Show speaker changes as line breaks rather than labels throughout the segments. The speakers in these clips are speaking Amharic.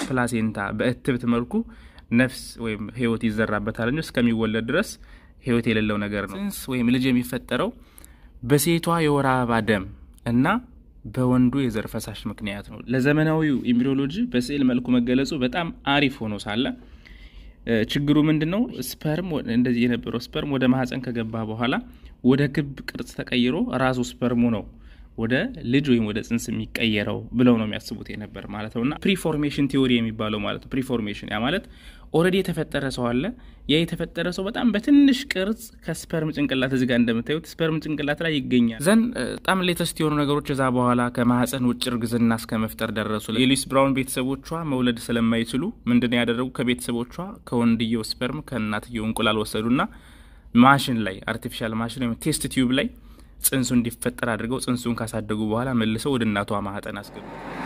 በፕላሴንታ በእትብት መልኩ ነፍስ ወይም ህይወት ይዘራበታል እንጂ እስከሚወለድ ድረስ ህይወት የሌለው ነገር ነው። ጽንስ ወይም ልጅ የሚፈጠረው በሴቷ የወር አበባ ደም እና በወንዱ የዘር ፈሳሽ ምክንያት ነው። ለዘመናዊው ኤምብሪዮሎጂ በስዕል መልኩ መገለጹ በጣም አሪፍ ሆኖ ሳለ ችግሩ ምንድን ነው? ስፐርም እንደዚህ የነበረው ስፐርም ወደ ማህፀን ከገባ በኋላ ወደ ክብ ቅርጽ ተቀይሮ ራሱ ስፐርሙ ነው ወደ ልጅ ወይም ወደ ጽንስ የሚቀየረው ብለው ነው የሚያስቡት የነበር ማለት ነው። እና ፕሪፎርሜሽን ቲዎሪ የሚባለው ማለት ነው። ፕሪፎርሜሽን ያ ማለት ኦልሬዲ የተፈጠረ ሰው አለ። ያ የተፈጠረ ሰው በጣም በትንሽ ቅርጽ ከስፐርም ጭንቅላት እዚህ ጋር እንደምታዩት ስፐርም ጭንቅላት ላይ ይገኛል። ዘን በጣም ሌተስት የሆኑ ነገሮች እዛ በኋላ ከማህፀን ውጭ እርግዝና እስከ መፍጠር ደረሱ። የሉዊስ ብራውን ቤተሰቦቿ መውለድ ስለማይችሉ ምንድን ነው ያደረጉ? ከቤተሰቦቿ ከወንድየው ስፐርም ከእናትየው እንቁላል ወሰዱና ማሽን ላይ አርቲፊሻል ማሽን ወይም ቴስት ቲዩብ ላይ ጽንሱ እንዲፈጠር አድርገው ጽንሱን ካሳደጉ በኋላ መልሰው ወደ እናቷ ማህፀን አስገቡ።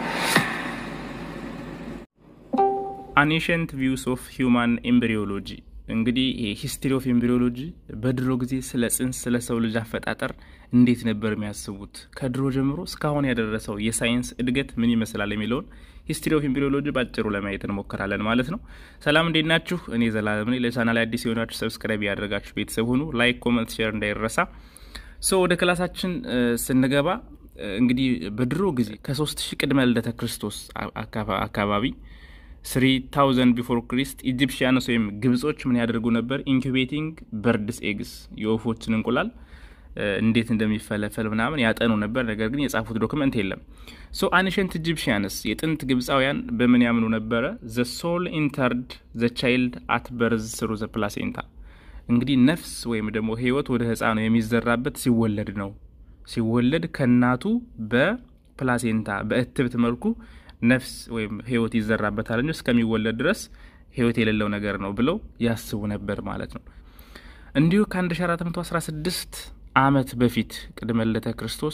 አኒሸንት ቪውስ ኦፍ ሂውማን ኤምብሪዮሎጂ እንግዲህ ሂስትሪ ኦፍ ኤምብሪዮሎጂ በድሮ ጊዜ ስለ ጽንስ ስለ ሰው ልጅ አፈጣጠር እንዴት ነበር የሚያስቡት፣ ከድሮ ጀምሮ እስካሁን ያደረሰው የሳይንስ እድገት ምን ይመስላል የሚለውን ሂስትሪ ኦፍ ኤምብሪዮሎጂ ባጭሩ ለማየት እንሞክራለን ማለት ነው። ሰላም እንዴት ናችሁ? እኔ ዘላለም ነኝ። ለቻናል አዲስ የሆናችሁ ሰብስክራይብ ያደረጋችሁ ቤተሰብ ሁኑ። ላይክ፣ ኮመንት፣ ሼር እንዳይረሳ። ሶ ወደ ክላሳችን ስንገባ እንግዲህ በድሮ ጊዜ ከሶስት ሺህ ቅድመ ልደተ ክርስቶስ አካባቢ ስሪ ታውዘንድ ቢፎር ክሪስት ኢጂፕሽያንስ ወይም ግብጾች ምን ያደርጉ ነበር? ኢንኩቤቲንግ በርድስ ኤግስ የወፎችን እንቁላል እንዴት እንደሚፈለፈል ምናምን ያጠኑ ነበር። ነገር ግን የጻፉት ዶክመንት የለም። ሶ አንሸንት ኢጂፕሽያንስ የጥንት ግብፃውያን በምን ያምኑ ነበረ? ዘ ሶል ኢንተርድ ዘ ቻይልድ አት በርዝ ስሩ ዘ ፕላሴንታ እንግዲህ ነፍስ ወይም ደግሞ ህይወት ወደ ህፃኑ የሚዘራበት ሲወለድ ነው። ሲወለድ ከእናቱ በፕላሴንታ በእትብት መልኩ ነፍስ ወይም ህይወት ይዘራበታል እንጂ እስከሚወለድ ድረስ ህይወት የሌለው ነገር ነው ብለው ያስቡ ነበር ማለት ነው። እንዲሁ ከ1416 ዓመት በፊት ቅድመ ልደተ ክርስቶስ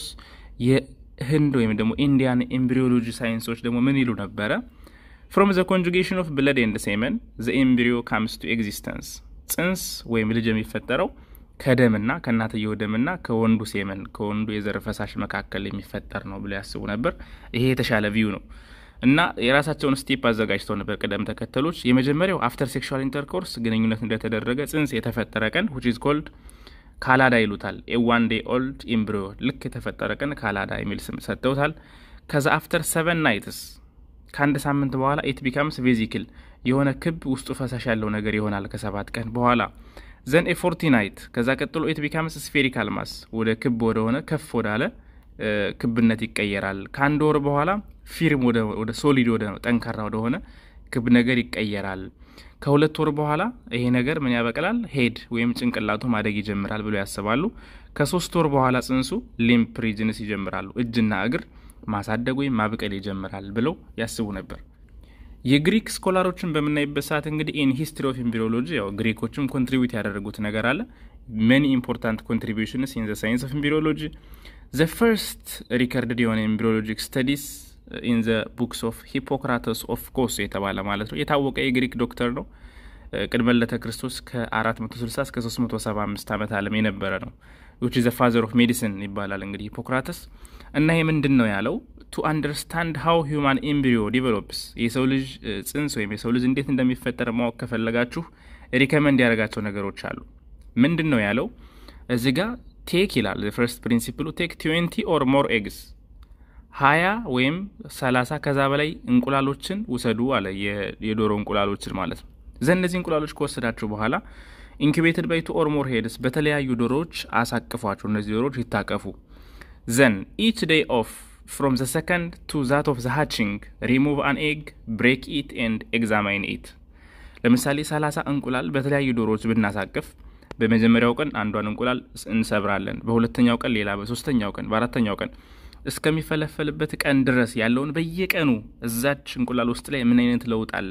የህንድ ወይም ደግሞ ኢንዲያን ኤምብሪዮሎጂ ሳይንሶች ደግሞ ምን ይሉ ነበረ? ፍሮም ዘ ኮንጁጌሽን ኦፍ ብለድ ኤንድ ሴመን ዘ ኤምብሪዮ ካምስ ቱ ኤግዚስተንስ ጽንስ ወይም ልጅ የሚፈጠረው ከደምና ከእናትየው ደምና ከወንዱ ሴመን ከወንዱ የዘር ፈሳሽ መካከል የሚፈጠር ነው ብሎ ያስቡ ነበር። ይሄ የተሻለ ቪው ነው እና የራሳቸውን ስቴፕ አዘጋጅተው ነበር፣ ቅደም ተከተሎች። የመጀመሪያው አፍተር ሴክሹዋል ኢንተርኮርስ ግንኙነት እንደተደረገ ጽንስ የተፈጠረ ቀን ዊች ኢዝ ኮልድ ካላዳ ይሉታል። ኤዋን ዴይ ኦልድ ኤምብሪዮ ልክ የተፈጠረ ቀን ካላዳ የሚል ስም ሰጥተውታል። ከዛ አፍተር ሰቨን ናይትስ ከአንድ ሳምንት በኋላ ኢት ቢካምስ ቬዚክል የሆነ ክብ ውስጡ ፈሳሽ ያለው ነገር ይሆናል። ከሰባት ቀን በኋላ ዘን ኤ ፎርቲ ናይት ከዛ ቀጥሎ ኢት ቢካምስ ስፌሪካል ማስ ወደ ክብ ወደሆነ ከፍ ወዳለ ክብነት ይቀየራል። ከአንድ ወር በኋላ ፊርም ወደ ሶሊድ ወደ ጠንካራ ወደሆነ ክብ ነገር ይቀየራል። ከሁለት ወር በኋላ ይሄ ነገር ምን ያበቅላል? ሄድ ወይም ጭንቅላቱ ማደግ ይጀምራል ብሎ ያስባሉ። ከሶስት ወር በኋላ ጽንሱ ሊምፕ ሪጅንስ ይጀምራሉ። እጅና እግር ማሳደግ ወይም ማብቀል ይጀምራል ብለው ያስቡ ነበር። የግሪክ ስኮላሮችን በምናይበት ሰዓት እንግዲህ ኢን ሂስትሪ ኦፍ ኤምብሪዮሎጂ ያው ግሪኮችም ኮንትሪቢዩት ያደረጉት ነገር አለ። ሜኒ ኢምፖርታንት ኮንትሪቢዩሽንስ ኢን ዘ ሳይንስ ኦፍ ኤምብሪዮሎጂ ዘ ፈርስት ሪከርድድ የሆነ ኤምብሪዮሎጂክ ስተዲስ ኢን ዘ ቡክስ ኦፍ ሂፖክራተስ ኦፍ ኮስ የተባለ ማለት ነው። የታወቀ የግሪክ ዶክተር ነው። ቅድመ ልደተ ክርስቶስ ከ460 እስከ 375 ዓመት ዓለም የነበረ ነው። ዊች ዘ ፋዘር ኦፍ ሜዲሲን ይባላል እንግዲህ ሂፖክራተስ እና ይህ ምንድን ነው ያለው ቱ አንደርስታንድ ሃው ሂውማን ኤምብሪዮ ዲቨሎፕስ የሰው ልጅ ጽንስ ወይም የሰው ልጅ እንዴት እንደሚፈጠር ማወቅ ከፈለጋችሁ ሪከመንድ ያደረጋቸው ነገሮች አሉ። ምንድን ነው ያለው እዚህ ጋ ቴክ ይላል ፈርስት ፕሪንሲፕሉ ቴክ ትዌንቲ ኦር ሞር ኤግስ ሀያ ወይም ሰላሳ ከዛ በላይ እንቁላሎችን ውሰዱ አለ። የዶሮ እንቁላሎችን ማለት ነው። ዘን እነዚህ እንቁላሎች ከወሰዳችሁ በኋላ ኢንኩቤትድ ባይ ቱ ኦር ሞር ሄድስ በተለያዩ ዶሮዎች አሳቅፏቸው። እነዚህ ዶሮዎች ይታቀፉ። ዘን ኢች ዴይ ኦፍ ፍሮም ዘ ሰከንድ ቱ ዛት ኦፍ ዘ ሃቺንግ ሪሙቭ አን ኤግ ብሬክ ኢት ኤንድ ኤግዛማይን ኢት። ለምሳሌ ሰላሳ እንቁላል በተለያዩ ዶሮዎች ብናሳቅፍ በመጀመሪያው ቀን አንዷን እንቁላል እንሰብራለን። በሁለተኛው ቀን ሌላ፣ በሶስተኛው ቀን፣ በአራተኛው ቀን እስከሚፈለፈልበት ቀን ድረስ ያለውን በየቀኑ እዛች እንቁላል ውስጥ ላይ ምን አይነት ለውጥ አለ፣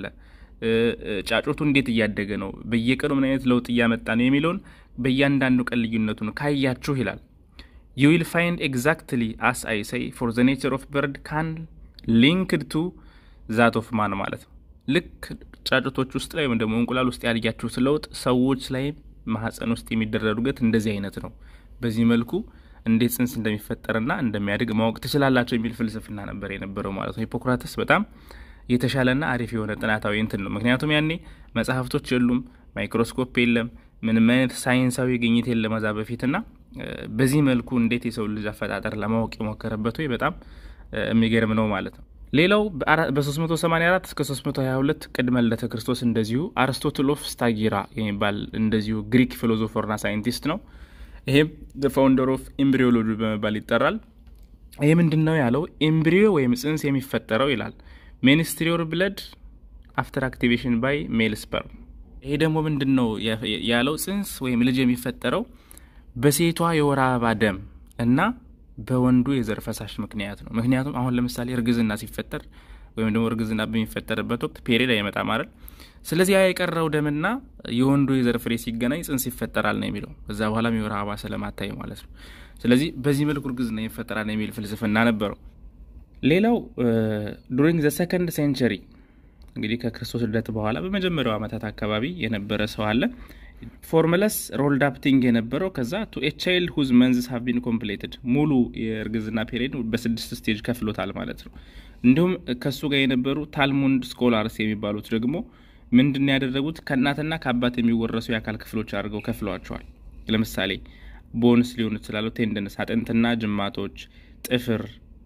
ጫጮቱ እንዴት እያደገ ነው፣ በየቀኑ ምን አይነት ለውጥ እያመጣ ነው የሚለውን በእያንዳንዱ ቀን ልዩነቱን ካያችሁ ይላል ዩ ዊል ፋይንድ ኤግዛክትሊ አስ አይ ሰይ ፎር ዘ ኔቸር ኦፍ በርድ ካን ሊንክድ ቱ ዛት ኦፍ ማን ማለት ነው። ልክ ጫጩቶች ውስጥ ላይ ወይም ደግሞ እንቁላል ውስጥ ያልያችሁት ለውጥ ሰዎች ላይ ማህፀን ውስጥ የሚደረግ እድገት እንደዚህ አይነት ነው። በዚህ መልኩ እንዴት ጽንስ እንደሚፈጠርና እንደሚያድግ ማወቅ ትችላላቸው የሚል ፍልስፍና ነበር የነበረው ማለት ነው። ሂፖክራተስ በጣም የተሻለና አሪፍ የሆነ ጥናታዊ እንትን ነው። ምክንያቱም ያኔ መጽሐፍቶች የሉም፣ ማይክሮስኮፕ የለም፣ ምንም አይነት ሳይንሳዊ ግኝት የለም እዛ በፊትና በዚህ መልኩ እንዴት የሰው ልጅ አፈጣጠር ለማወቅ የሞከረበት ወይ በጣም የሚገርም ነው ማለት ነው። ሌላው በ384 እስከ 322 ቅድመ ልደተ ክርስቶስ እንደዚሁ አርስቶትል ኦፍ ስታጊራ የሚባል እንደዚሁ ግሪክ ፊሎዞፈርና ሳይንቲስት ነው። ይሄም ፋውንደር ኦፍ ኤምብሪዮሎጂ በመባል ይጠራል። ይህ ምንድን ነው ያለው? ኤምብሪዮ ወይም ጽንስ የሚፈጠረው ይላል ሜንስትሪዮር ብለድ አፍተር አክቲቬሽን ባይ ሜል ስፐርም። ይሄ ደግሞ ምንድን ነው ያለው? ጽንስ ወይም ልጅ የሚፈጠረው በሴቷ የወር አበባ ደም እና በወንዱ የዘር ፈሳሽ ምክንያት ነው። ምክንያቱም አሁን ለምሳሌ እርግዝና ሲፈጠር ወይም ደግሞ እርግዝና በሚፈጠርበት ወቅት ፔሪድ አይመጣም አይደል? ስለዚህ ያ የቀረው ደምና የወንዱ የዘር ፍሬ ሲገናኝ ጽንስ ይፈጠራል ነው የሚለው። ከዛ በኋላም የወር አበባ ስለማታይ ማለት ነው። ስለዚህ በዚህ መልኩ እርግዝና ይፈጠራል የሚል ፍልስፍና ነበረው። ሌላው ዱሪንግ ዘ ሰከንድ ሴንቸሪ እንግዲህ ከክርስቶስ ልደት በኋላ በመጀመሪያው ዓመታት አካባቢ የነበረ ሰው አለ ፎርሙለስ ሮልድ አፕቲንግ የነበረው ከዛ ቱ ኤ ቻይልድ ሁዝ መንዝስ ሃቭ ቢን ኮምፕሌትድ ሙሉ የእርግዝና ፔሪድ በስድስት ስቴጅ ከፍሎታል ማለት ነው። እንዲሁም ከእሱ ጋር የነበሩ ታልሙንድ ስኮላርስ የሚባሉት ደግሞ ምንድን ያደረጉት ከእናትና ከአባት የሚወረሱ የአካል ክፍሎች አድርገው ከፍለዋቸዋል። ለምሳሌ ቦንስ ሊሆኑ ይችላሉ፣ ቴንደንስ አጥንትና ጅማቶች፣ ጥፍር፣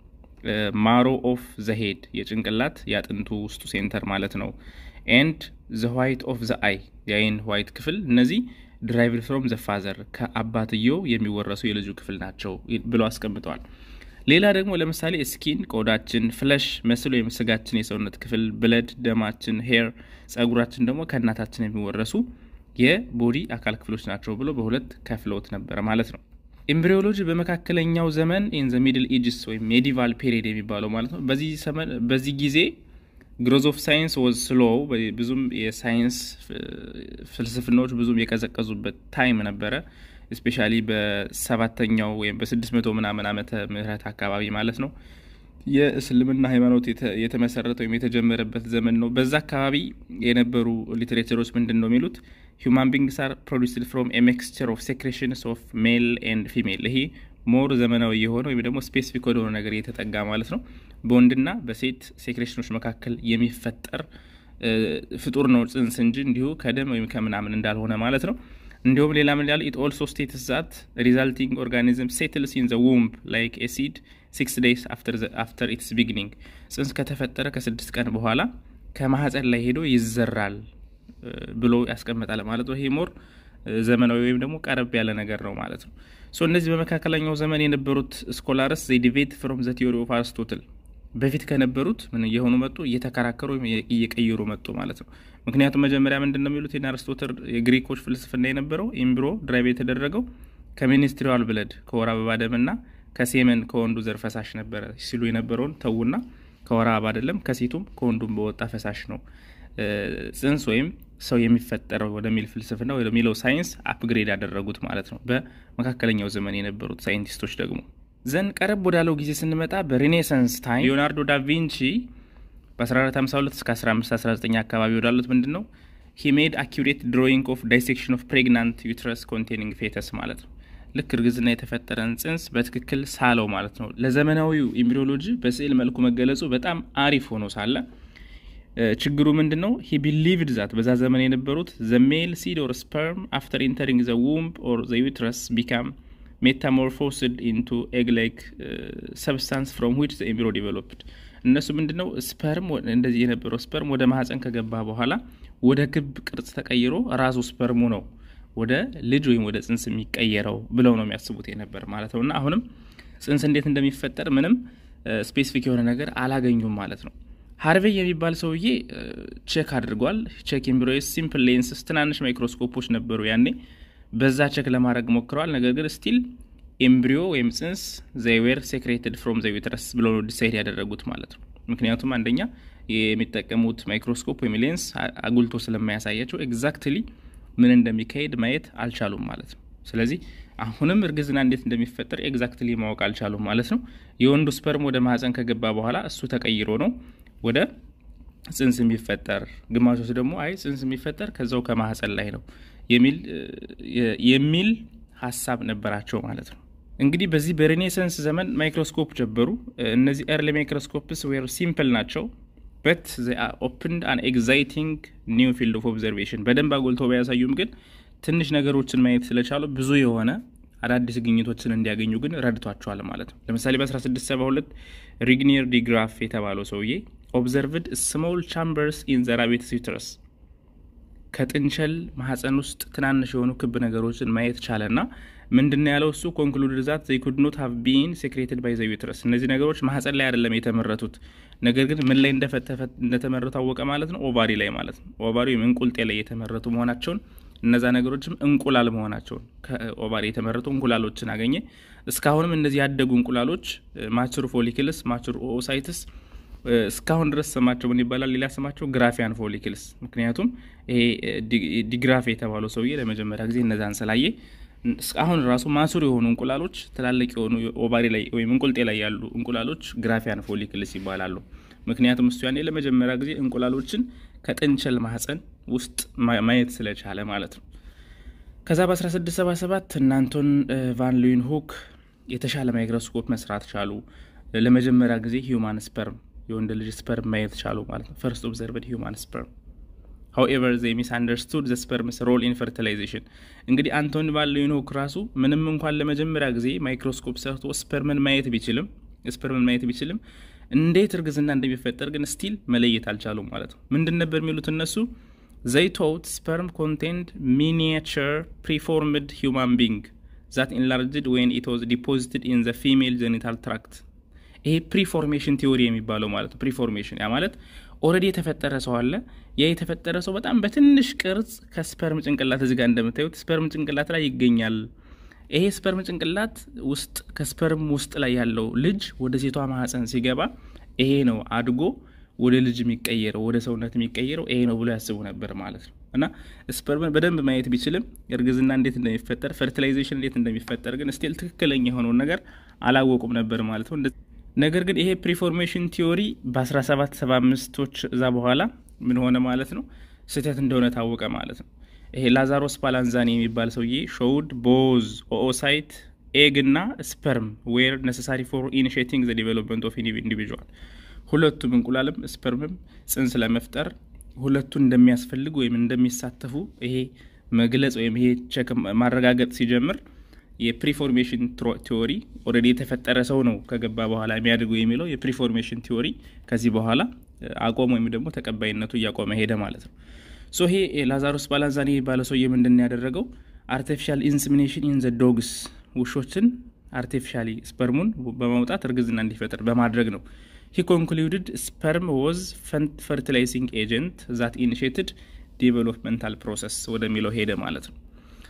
ማሮ ኦፍ ዘሄድ የጭንቅላት የአጥንቱ ውስጡ ሴንተር ማለት ነው ኤንድ ዘ ዋይት ኦፍ ዘ አይ የአይን ዋይት ክፍል እነዚህ ድራይቭድ ፍሮም ዘ ፋዘር ከአባትየው የሚወረሱ የልጁ ክፍል ናቸው ብሎ አስቀምጠዋል። ሌላ ደግሞ ለምሳሌ ስኪን ቆዳችን፣ ፍለሽ መስል ወይም ስጋችን የሰውነት ክፍል፣ ብለድ ደማችን፣ ሄር ጸጉራችን ደግሞ ከእናታችን የሚወረሱ የቦዲ አካል ክፍሎች ናቸው ብሎ በሁለት ከፍለውት ነበረ ማለት ነው። ኤምብሪዮሎጂ በመካከለኛው ዘመን ኢን ዘ ሚድል ኤጅስ ወይም ሜዲቫል ፔሪድ የሚባለው ማለት ነው። በዚህ ጊዜ ግሮዝ ኦፍ ሳይንስ ወዝ ስሎ ብዙም የሳይንስ ፍልስፍናዎች ብዙም የቀዘቀዙበት ታይም ነበረ። እስፔሻሊ በሰባተኛው ወይም በስድስት መቶ ምናምን ዓመተ ምህረት አካባቢ ማለት ነው። የእስልምና ሃይማኖት የተመሰረተ ወይም የተጀመረበት ዘመን ነው። በዛ አካባቢ የነበሩ ሊትሬቸሮች ምንድን ነው የሚሉት ሁማን ቢንግስ አር ፕሮዲስድ ፍሮም ኤ ሚክስቸር ኦፍ ሴክሬሽንስ ኦፍ ሜል ኤንድ ፊሜል ይሄ ሞር ዘመናዊ የሆነ ወይም ደግሞ ስፔሲፊክ ወደሆነ ነገር እየተጠጋ ማለት ነው። በወንድና በሴት ሴክሬሽኖች መካከል የሚፈጠር ፍጡር ነው ጽንስ እንጂ እንዲሁ ከደም ወይም ከምናምን እንዳልሆነ ማለት ነው። እንዲሁም ሌላ ምን ያለ ኢት ኦልሶ ስቴትስ ዛት ሪዛልቲንግ ኦርጋኒዝም ሴትልስ ኢን ዘ ውምብ ላይክ ኤ ሲድ ሲክስ ዴይስ አፍተር ኢትስ ቢግኒንግ ጽንስ ከተፈጠረ ከስድስት ቀን በኋላ ከማህፀን ላይ ሄዶ ይዘራል ብሎ ያስቀምጣል ማለት ነው። ይሄ ሞር ዘመናዊ ወይም ደግሞ ቀረብ ያለ ነገር ነው ማለት ነው። ሶ እነዚህ በመካከለኛው ዘመን የነበሩት ስኮላርስ ዘይ ዲቤት ፍሮም ዘ ቲዮሪ ኦፍ አርስቶትል በፊት ከነበሩት ምን እየሆኑ መጡ? እየተከራከሩ ወይም እየቀየሩ መጡ ማለት ነው። ምክንያቱም መጀመሪያ ምንድን ነው የሚሉት የአርስቶትል የግሪኮች ፍልስፍና የነበረው ኤምብሮ ድራይቭ የተደረገው ከሚኒስትሪዋል ብለድ ከወር አበባ ደምና ከሴመን ከወንዱ ዘር ፈሳሽ ነበረ ሲሉ የነበረውን ተዉና ከወር አበባ አይደለም ከሴቱም ከወንዱም በወጣ ፈሳሽ ነው ጽንስ ወይም ሰው የሚፈጠረው ወደሚል ፍልስፍና ወደሚለው ሳይንስ አፕግሬድ ያደረጉት ማለት ነው። በመካከለኛው ዘመን የነበሩት ሳይንቲስቶች ደግሞ ዘን ቀረብ ወዳለው ጊዜ ስንመጣ በሬኔሳንስ ታይም ሊዮናርዶ ዳቪንቺ በ1452 እስከ 1519 አካባቢ ወዳሉት ምንድን ነው ሂ ሜድ አኪሬት ድሮይንግ ኦፍ ዳይሴክሽን ኦፍ ፕሬግናንት ዩትረስ ኮንቴኒንግ ፌተስ ማለት ነው። ልክ እርግዝና የተፈጠረን ጽንስ በትክክል ሳለው ማለት ነው። ለዘመናዊው ኤምብሪዮሎጂ በስዕል መልኩ መገለጹ በጣም አሪፍ ሆኖ ሳለ ችግሩ ምንድን ነው? ሂ ቢሊቭድ ዛት በዛ ዘመን የነበሩት ዘ ሜል ሲድ ኦር ስፐርም አፍተር ኢንተሪንግ ዘ ውምብ ኦር ዘ ዩትረስ ቢካም ሜታሞርፎስድ ኢንቱ ኤግ ላይክ ሰብስታንስ ፍሮም ዊች ዘ ኤምብሪዮ ዲቨሎፕድ። እነሱ ምንድን ነው ስፐርም እንደዚህ የነበረው ስፐርም ወደ ማህፀን ከገባ በኋላ ወደ ክብ ቅርጽ ተቀይሮ ራሱ ስፐርሙ ነው ወደ ልጅ ወይም ወደ ጽንስ የሚቀየረው ብለው ነው የሚያስቡት የነበር ማለት ነው። እና አሁንም ጽንስ እንዴት እንደሚፈጠር ምንም ስፔሲፊክ የሆነ ነገር አላገኙም ማለት ነው። ሀርቬይ የሚባል ሰውዬ ቼክ አድርጓል። ቼክ ኤምብሪዮስ ሲምፕል ሌንስስ ትናንሽ ማይክሮስኮፖች ነበሩ ያኔ በዛ ቼክ ለማድረግ ሞክረዋል። ነገር ግን ስቲል ኤምብሪዮ ወይም ጽንስ ዘይዌር ሴክሬትድ ፍሮም ዘ ዩተረስ ብሎ ዲሳይድ ያደረጉት ማለት ነው። ምክንያቱም አንደኛ የሚጠቀሙት ማይክሮስኮፕ ወይም ሌንስ አጉልቶ ስለማያሳያቸው ኤግዛክትሊ ምን እንደሚካሄድ ማየት አልቻሉም ማለት ነው። ስለዚህ አሁንም እርግዝና እንዴት እንደሚፈጠር ኤግዛክትሊ ማወቅ አልቻሉም ማለት ነው። የወንዱ ስፐርም ወደ ማህፀን ከገባ በኋላ እሱ ተቀይሮ ነው ወደ ጽንስ የሚፈጠር ግማሾች ደግሞ አይ ጽንስ የሚፈጠር ከዛው ከማህፀን ላይ ነው የሚል ሀሳብ ነበራቸው ማለት ነው። እንግዲህ በዚህ በሬኔሰንስ ዘመን ማይክሮስኮፕ ጀበሩ። እነዚህ ኤርሊ ማይክሮስኮፕስ ዌር ሲምፕል ናቸው። በት ኦፕንድ አን ኤግዛይቲንግ ኒው ፊልድ ኦፍ ኦብዘርቬሽን በደንብ አጎልተው ባያሳዩም ግን ትንሽ ነገሮችን ማየት ስለቻሉ ብዙ የሆነ አዳዲስ ግኝቶችን እንዲያገኙ ግን ረድቷቸዋል ማለት ነው። ለምሳሌ በ1672 ሪግኒር ዲግራፍ የተባለው ሰውዬ ኦብዘርቭድ ስሞል ቻምበርስ ኢን ዘ ራቢት ዩተረስ ከጥንቸል ማህፀን ውስጥ ትናንሽ የሆኑ ክብ ነገሮችን ማየት ቻለና ምንድን ያለው እሱ ኮንክሉድ ዛት ዘይ ኩድ ኖት ሃቭ ቢን ሴክሬትድ ባይ ዘ ዩትረስ እነዚህ ነገሮች ማህፀን ላይ አይደለም የተመረቱት ነገር ግን ምን ላይ እንደተመረቱ አወቀ ማለት ነው ኦቫሪ ላይ ማለት ነው ኦቫሪ ወይም እንቁልጤ ላይ የተመረቱ መሆናቸውን እነዛ ነገሮችም እንቁላል መሆናቸውን ከኦቫሪ የተመረቱ እንቁላሎችን አገኘ እስካሁንም እነዚህ ያደጉ እንቁላሎች ማቹር ፎሊክልስ ማቹር ኦሳይትስ እስካሁን ድረስ ስማቸው ምን ይባላል? ሌላ ስማቸው ግራፊያን ፎሊክልስ። ምክንያቱም ይሄ ዲግራፍ የተባለው ሰውዬ ለመጀመሪያ ጊዜ እነዛን ስላየ አሁን ራሱ ማሱር የሆኑ እንቁላሎች ትላልቅ የሆኑ ኦቫሪ ላይ ወይም እንቁልጤ ላይ ያሉ እንቁላሎች ግራፊያን ፎሊክልስ ይባላሉ። ምክንያቱም እሱ ያኔ ለመጀመሪያ ጊዜ እንቁላሎችን ከጥንቸል ማህፀን ውስጥ ማየት ስለቻለ ማለት ነው። ከዛ በ1677 እናንቶን ቫን ሉዊን ሁክ የተሻለ ማይክሮስኮፕ መስራት ቻሉ። ለመጀመሪያ ጊዜ ሂዩማን ስፐርም የወንድ ልጅ ስፐርም ማየት ቻሉ ማለት ነው። ፈርስት ኦብዘርቭድ ሂዩማን ስፐርም ሀውኤቨር ዘ ሚስ አንደርስቱድ ዘ ስፐርምስ ሮል ኢን ፈርቲላይዜሽን። እንግዲህ አንቶኒ ቫን ሉዊንሆክ ራሱ ምንም እንኳን ለመጀመሪያ ጊዜ ማይክሮስኮፕ ሰርቶ ስፐርምን ማየት ቢችልም ስፐርምን ማየት ቢችልም እንዴት እርግዝና እንደሚፈጠር ግን ስቲል መለየት አልቻሉም ማለት ነው። ምንድን ነበር የሚሉት እነሱ ዘይ ቶት ስፐርም ኮንቴንድ ሚኒቸር ፕሪፎርምድ ሂውማን ቢንግ ዛት ኢንላርጅድ ዌን ኢት ዋዝ ዲፖዚትድ ኢን ዘ ፊሜል ጀኒታል ትራክት ይሄ ፕሪፎርሜሽን ቲዎሪ የሚባለው ማለት ነው። ፕሪፎርሜሽን ያ ማለት ኦልሬዲ የተፈጠረ ሰው አለ። ያ የተፈጠረ ሰው በጣም በትንሽ ቅርጽ ከስፐርም ጭንቅላት እዚጋ እንደምታዩት ስፐርም ጭንቅላት ላይ ይገኛል። ይሄ ስፐርም ጭንቅላት ውስጥ ከስፐርም ውስጥ ላይ ያለው ልጅ ወደ ሴቷ ማህፀን ሲገባ ይሄ ነው አድጎ ወደ ልጅ የሚቀየረው ወደ ሰውነት የሚቀየረው ይሄ ነው ብሎ ያስቡ ነበር ማለት ነው። እና ስፐርምን በደንብ ማየት ቢችልም እርግዝና እንዴት እንደሚፈጠር ፈርቲላይዜሽን እንዴት እንደሚፈጠር ግን ስቲል ትክክለኛ የሆነውን ነገር አላወቁም ነበር ማለት ነው። ነገር ግን ይሄ ፕሪፎርሜሽን ቲዮሪ በ1775ቶች እዛ በኋላ ምን ሆነ ማለት ነው ስህተት እንደሆነ ታወቀ ማለት ነው። ይሄ ላዛሮስ ፓላንዛኒ የሚባል ሰውዬ ሾውድ ቦዝ ኦኦሳይት ኤግ እና ስፐርም ዌር ነሰሳሪ ፎር ኢኒሽቲንግ ዘ ዲቨሎፕመንት ኦፍ ኢንዲቪዥዋል ሁለቱም እንቁላልም ስፐርምም ጽንስ ለመፍጠር ሁለቱ እንደሚያስፈልግ ወይም እንደሚሳተፉ ይሄ መግለጽ ወይም ይሄ ቸክ ማረጋገጥ ሲጀምር የፕሪፎርሜሽን ቲዎሪ ኦልሬዲ የተፈጠረ ሰው ነው ከገባ በኋላ የሚያድገው የሚለው የፕሪፎርሜሽን ቲዎሪ ከዚህ በኋላ አቆመ ወይም ደግሞ ተቀባይነቱ እያቆመ ሄደ ማለት ነው። ሶ ይሄ ላዛሮስ ባላንዛኒ የሚባለው ሰውዬ ምንድን ያደረገው አርቲፊሻል ኢንስሚኔሽን ኢን ዘ ዶግስ ውሾችን አርቲፊሻሊ ስፐርሙን በማውጣት እርግዝና እንዲፈጠር በማድረግ ነው። ሂ ኮንክሉድድ ስፐርም ወዝ ፈርቲላይዚንግ ኤጀንት ዛት ኢኒሽትድ ዲቨሎፕመንታል ፕሮሰስ ወደሚለው ሄደ ማለት ነው።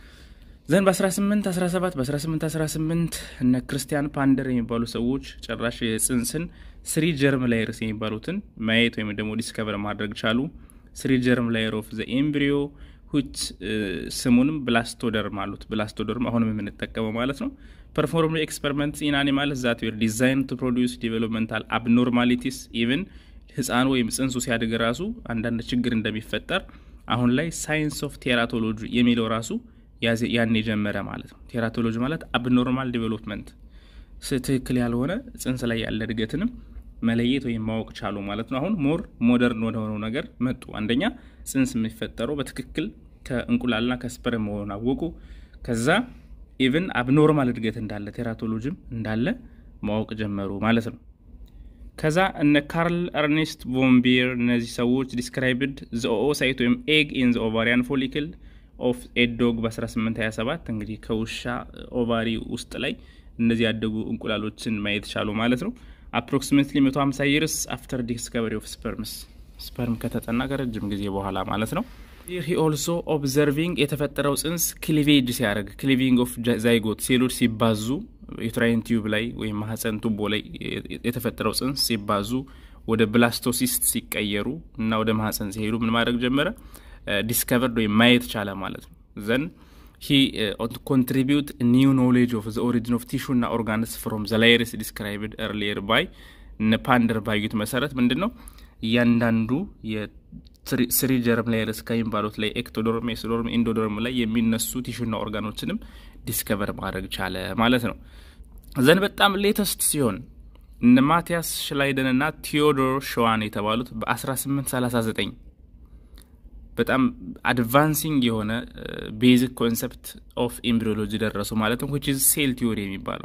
ዘን በ1817 በ1818 እነ ክርስቲያን ፓንደር የሚባሉ ሰዎች ጭራሽ የጽንስን ስሪ ጀርም ላየርስ የሚባሉትን ማየት ወይም ደግሞ ዲስከቨር ማድረግ ቻሉ። ስሪ ጀርም ላየር ኦፍ ዘ ኤምብሪዮ ሁች ስሙንም ብላስቶደርም አሉት። ብላስቶደርም አሁንም የምንጠቀመው ማለት ነው። ፐርፎርም ኤክስፐሪመንት ኢን አኒማልስ ዛት ዌር ዲዛይን ቱ ፕሮዲውስ ዲቨሎፕመንታል አብኖርማሊቲስ ኢቨን ህፃኑ ወይም ጽንሱ ሲያድግ ራሱ አንዳንድ ችግር እንደሚፈጠር አሁን ላይ ሳይንስ ኦፍ ቴራቶሎጂ የሚለው ራሱ ያን የጀመረ ማለት ነው። ቴራቶሎጂ ማለት አብኖርማል ዲቨሎፕመንት ትክክል ያልሆነ ጽንስ ላይ ያለ እድገትንም መለየት ወይም ማወቅ ቻሉ ማለት ነው። አሁን ሞር ሞደርን ወደሆነው ነገር መጡ። አንደኛ ጽንስ የሚፈጠረው በትክክል ከእንቁላልና ከስፐርም መሆኑን አወቁ። ከዛ ኢቭን አብኖርማል እድገት እንዳለ ቴራቶሎጂም እንዳለ ማወቅ ጀመሩ ማለት ነው። ከዛ እነ ካርል ኤርኔስት ቮምቢር እነዚህ ሰዎች ዲስክራይብድ ዘ ኦኦሳይት ወይም ኤግ ኢን ዘ ኦቫሪያን ፎሊክል ኦፍ ኤዶግ በ1827 እንግዲህ ከውሻ ኦቫሪ ውስጥ ላይ እነዚህ ያደጉ እንቁላሎችን ማየት ቻሉ ማለት ነው። አፕሮክሲሜትሊ 150 ይርስ አፍተር ዲስከቨሪ ኦፍ ስፐርምስ ስፐርም ከተጠና ከረጅም ጊዜ በኋላ ማለት ነው። ሂ ኦልሶ ኦብዘርቪንግ የተፈጠረው ጽንስ ክሊቬጅ ሲያደርግ ክሊቪንግ ኦፍ ዛይጎት ሴሎች ሲባዙ ዩትራይን ቲዩብ ላይ ወይም ማህፀን ቱቦ ላይ የተፈጠረው ጽንስ ሲባዙ ወደ ብላስቶሲስት ሲቀየሩ እና ወደ ማህፀን ሲሄዱ ምን ማድረግ ጀመረ? ዲስከቨርድ ወይም ማየት ቻለ ማለት ነው። ዘን ሂ ኮንትሪቢዩት ኒው ኖሌጅ ኦፍ ዘ ኦሪጂን ኦፍ ቲሹ እና ኦርጋንስ ፍሮም ዘ ላየርስ ዲስክራይብድ ኤርሊየር ባይ እነ ፓንደር ባዩት መሰረት ምንድን ነው እያንዳንዱ የስሪ ጀርም ላየርስ ከሚባሉት ላይ ኤክቶዶርም፣ ኤክሶዶርም፣ ኢንዶዶርም ላይ የሚነሱ ቲሹና ኦርጋኖችንም ዲስከቨር ማድረግ ቻለ ማለት ነው። ዘን በጣም ሌተስት ሲሆን እነ ማቲያስ ሽላይደን እና ቴዎዶር ሸዋን የተባሉት በ1839 በጣም አድቫንሲንግ የሆነ ቤዚክ ኮንሰፕት ኦፍ ኤምብሪዮሎጂ ደረሱ ማለት ነው። ዊች ኢዝ ሴል ቲዮሪ የሚባለው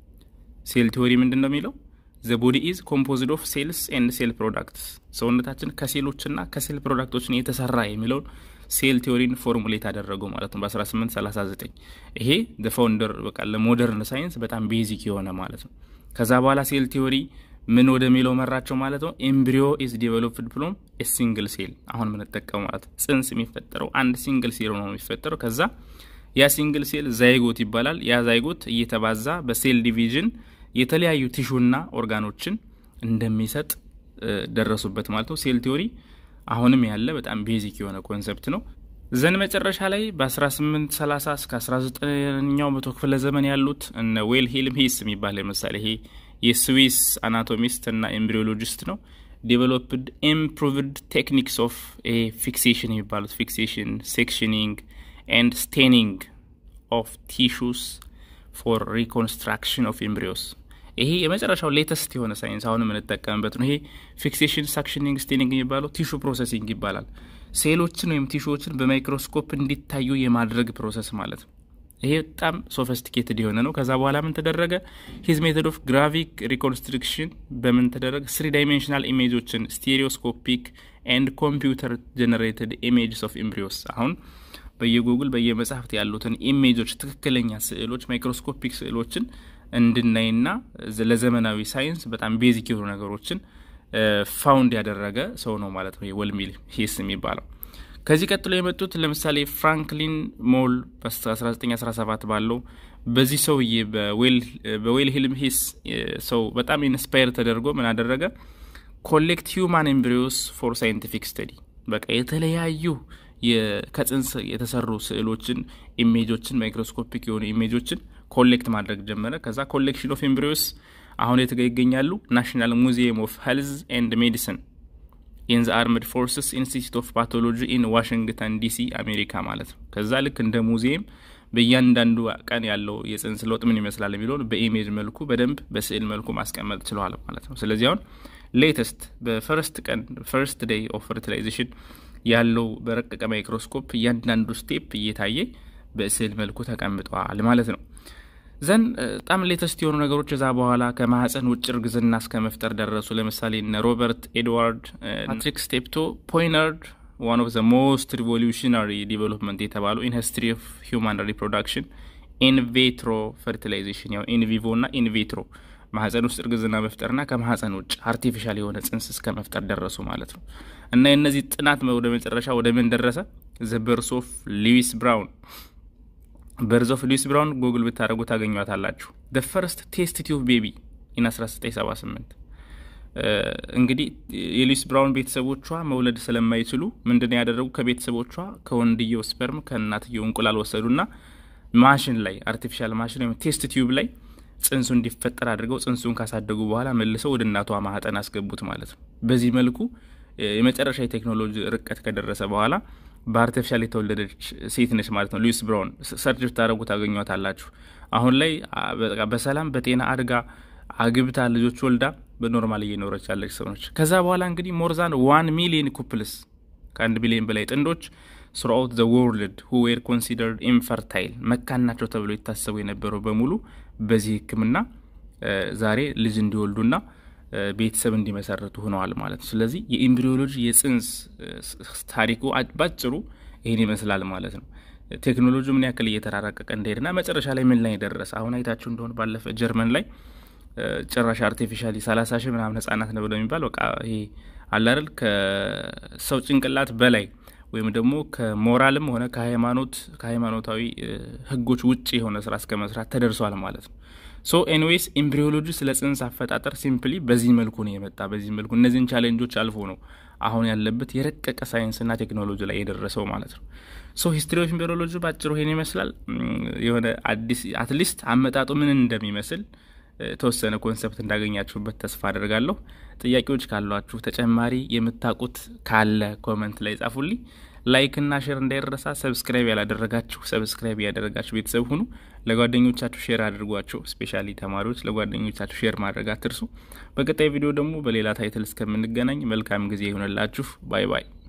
ሴል ቲዮሪ ምንድን ነው የሚለው ዘ ቦዲ ኢዝ ኮምፖዝድ ኦፍ ሴልስ ኤንድ ሴል ፕሮዳክትስ ሰውነታችን ከሴሎችና ከሴል ፕሮዳክቶችን የተሰራ የሚለውን ሴል ቲዮሪን ፎርሙሌት አደረጉ ማለት ነው በ1839 ይሄ ፋውንደር በቃ ለሞደርን ሳይንስ በጣም ቤዚክ የሆነ ማለት ነው። ከዛ በኋላ ሴል ቲዮሪ ምን ወደሚለው መራቸው ማለት ነው። ኤምብሪዮ ኢዝ ዲቨሎፕድ ፍሮም ሲንግል ሴል አሁን የምንጠቀመው ማለት ነው። ጽንስ የሚፈጠረው አንድ ሲንግል ሴል ነው የሚፈጠረው። ከዛ ያ ሲንግል ሴል ዛይጎት ይባላል። ያ ዛይጎት እየተባዛ በሴል ዲቪዥን የተለያዩ ቲሹና ኦርጋኖችን እንደሚሰጥ ደረሱበት ማለት ነው። ሴል ቲዮሪ አሁንም ያለ በጣም ቤዚክ የሆነ ኮንሰፕት ነው። ዘን መጨረሻ ላይ በ1830 እስከ 19ኛው መቶ ክፍለ ዘመን ያሉት እነ ዌልሄልም ሂስ የሚባል ለምሳሌ ይሄ የስዊስ አናቶሚስት እና ኤምብሪዮሎጂስት ነው። ዴቨሎፕድ ኢምፕሩቭድ ቴክኒክስ ኦፍ ፊክሴሽን የሚባሉት ፊክሴሽን፣ ሴክሽኒንግ ኤንድ ስቴኒንግ ኦፍ ቲሹስ ፎር ሪኮንስትራክሽን ኦፍ ኤምብሪዮስ ይሄ የመጨረሻው ሌተስት የሆነ ሳይንስ አሁን የምንጠቀምበት ነው። ይሄ ፊክሴሽን፣ ሳክሽኒንግ፣ ስቴኒንግ የሚባለው ቲሹ ፕሮሰሲንግ ይባላል። ሴሎችን ወይም ቲሹዎችን በማይክሮስኮፕ እንዲታዩ የማድረግ ፕሮሰስ ማለት ነው። ይሄ በጣም ሶፊስቲኬትድ የሆነ ነው። ከዛ በኋላ ምን ተደረገ? ሂዝ ሜቶድ ኦፍ ግራቪክ ሪኮንስትሪክሽን በምን ተደረገ? ስሪ ዳይሜንሽናል ኢሜጆችን ስቴሪዮስኮፒክ ኤንድ ኮምፒውተር ጀነሬትድ ኢሜጅስ ኦፍ ኤምብሪዮስ አሁን በየጉግል በየመጽሐፍት ያሉትን ኢሜጆች ትክክለኛ ስዕሎች ማይክሮስኮፒክ ስዕሎችን እንድናይና ለዘመናዊ ሳይንስ በጣም ቤዚክ የሆኑ ነገሮችን ፋውንድ ያደረገ ሰው ነው ማለት ነው ወልሚል ሂስ የሚባለው። ከዚህ ቀጥሎ የመጡት ለምሳሌ ፍራንክሊን ሞል በ1917 ባለው በዚህ ሰውዬ በዌልሂልም ሂስ ሰው በጣም ኢንስፓየር ተደርጎ ምን አደረገ? ኮሌክት ሂውማን ኤምብሪዮስ ፎር ሳይንቲፊክ ስተዲ በቃ የተለያዩ ከጽንስ የተሰሩ ስዕሎችን፣ ኢሜጆችን፣ ማይክሮስኮፒክ የሆኑ ኢሜጆችን ኮሌክት ማድረግ ጀመረ። ከዛ ኮሌክሽን ኦፍ ኤምብሪዮስ አሁን የት ጋ ይገኛሉ? ናሽናል ሙዚየም ኦፍ ሄልዝ ኤንድ ሜዲሲን ኢን ዘ አርምድ ፎርስስ ኢንስቲትዩት ኦፍ ፓቶሎጂ ኢን ዋሽንግተን ዲሲ አሜሪካ ማለት ነው። ከዛ ልክ እንደ ሙዚየም በእያንዳንዱ ቀን ያለው የጽንስ ለውጥ ምን ይመስላል የሚለውን በኢሜጅ መልኩ በደንብ በስዕል መልኩ ማስቀመጥ ችለዋል ማለት ነው። ስለዚህ አሁን ሌተስት በፈርስት ቀን ፈርስት ዴይ ኦፍ ፈርቲላይዜሽን ያለው በረቀቀ ማይክሮስኮፕ እያንዳንዱ ስቴፕ እየታየ በስዕል መልኩ ተቀምጠዋል ማለት ነው። ዘን በጣም ሌተስት የሆኑ ነገሮች እዛ በኋላ ከማህፀን ውጭ እርግዝና እስከ መፍጠር ደረሱ። ለምሳሌ እነ ሮበርት ኤድዋርድ ፓትሪክ ስቴፕቶ ፖይነርድ ዋን ኦፍ ዘ ሞስት ሪቮሉሽናሪ ዲቨሎፕመንት የተባሉ ኢን ሂስትሪ ኦፍ ሂውማን ሪፕሮዳክሽን ኢንቬትሮ ፈርቲላይዜሽን ያው ኢንቪቮ እና ኢንቬትሮ ማህፀን ውስጥ እርግዝና መፍጠርና ከማህፀን ውጭ አርቲፊሻል የሆነ ጽንስ እስከ መፍጠር ደረሱ ማለት ነው። እና የእነዚህ ጥናት ወደ መጨረሻ ወደ ምን ደረሰ? ዘ በርስ ኦፍ ሉዊስ ብራውን በርዝ ኦፍ ሉዊስ ብራውን ጉግል ብታደረጉ ታገኟታላችሁ። ደ ፈርስት ቴስት ቲዩብ ቤቢ ኢን 1978 እንግዲህ የሉዊስ ብራውን ቤተሰቦቿ መውለድ ስለማይችሉ ምንድን ያደረጉ ከቤተሰቦቿ ከወንድየው ስፐርም ከእናትየው እንቁላል ወሰዱና ማሽን ላይ አርቲፊሻል ማሽን ወይም ቴስት ቲዩብ ላይ ጽንሱ እንዲፈጠር አድርገው ጽንሱን ካሳደጉ በኋላ መልሰው ወደ እናቷ ማህፀን አስገቡት ማለት ነው። በዚህ መልኩ የመጨረሻ የቴክኖሎጂ ርቀት ከደረሰ በኋላ በአርቲፊሻል የተወለደች ሴት ነች ማለት ነው። ሉዊስ ብራውን ሰርች ብታደረጉ ታገኟታላችሁ። አሁን ላይ በሰላም በጤና አድጋ አግብታ ልጆች ወልዳ በኖርማል እየኖረች ያለች ሰው ነች። ከዛ በኋላ እንግዲህ ሞርዛን ዋን ሚሊየን ኩፕልስ ከአንድ ቢሊዮን በላይ ጥንዶች ስሩአውት ዘ ወርልድ ሁ ዌር ኮንሲደርድ ኢንፈርታይል መካን ናቸው ተብሎ የታሰቡ የነበረው በሙሉ በዚህ ሕክምና ዛሬ ልጅ እንዲወልዱና ቤተሰብ እንዲመሰረቱ ሆነዋል ማለት ነው። ስለዚህ የኤምብሪዮሎጂ የጽንስ ታሪኩ ባጭሩ ይህን ይመስላል ማለት ነው። ቴክኖሎጂ ምን ያክል እየተራራቀቀ እንደሄድና መጨረሻ ላይ ምን ላይ ደረሰ። አሁን አይታችሁ እንደሆነ ባለፈ ጀርመን ላይ ጭራሽ አርቲፊሻሊ ሰላሳ ሺህ ምናምን ህጻናት ነው ብለው የሚባል በቃ ይሄ አላርል ከሰው ጭንቅላት በላይ ወይም ደግሞ ከሞራልም ሆነ ከሃይማኖት ከሃይማኖታዊ ህጎች ውጭ የሆነ ስራ እስከ መስራት ተደርሷል ማለት ነው። ሶ ኤንዌይስ ኤምብሪዮሎጂ ስለ ጽንስ አፈጣጠር ሲምፕሊ በዚህ መልኩ ነው የመጣ። በዚህ መልኩ እነዚህን ቻሌንጆች አልፎ ነው አሁን ያለበት የረቀቀ ሳይንስና ቴክኖሎጂ ላይ የደረሰው ማለት ነው። ሶ ሂስትሪ ኦፍ ኤምብሪዮሎጂ በአጭሩ ይሄን ይመስላል። የሆነ አዲስ አትሊስት አመጣጡ ምን እንደሚመስል የተወሰነ ኮንሰፕት እንዳገኛችሁበት ተስፋ አድርጋለሁ። ጥያቄዎች ካሏችሁ ተጨማሪ የምታውቁት ካለ ኮመንት ላይ ጻፉልኝ። ላይክና ሼር እንዳይረሳ። ሰብስክራይብ ያላደረጋችሁ ሰብስክራይብ ያደረጋችሁ ቤተሰብ ሁኑ። ለጓደኞቻችሁ ሼር አድርጓቸው። ስፔሻሊ ተማሪዎች ለጓደኞቻችሁ ሼር ማድረግ አትርሱ። በቀጣይ ቪዲዮ ደግሞ በሌላ ታይትል እስከምንገናኝ መልካም ጊዜ ይሆንላችሁ። ባይ ባይ።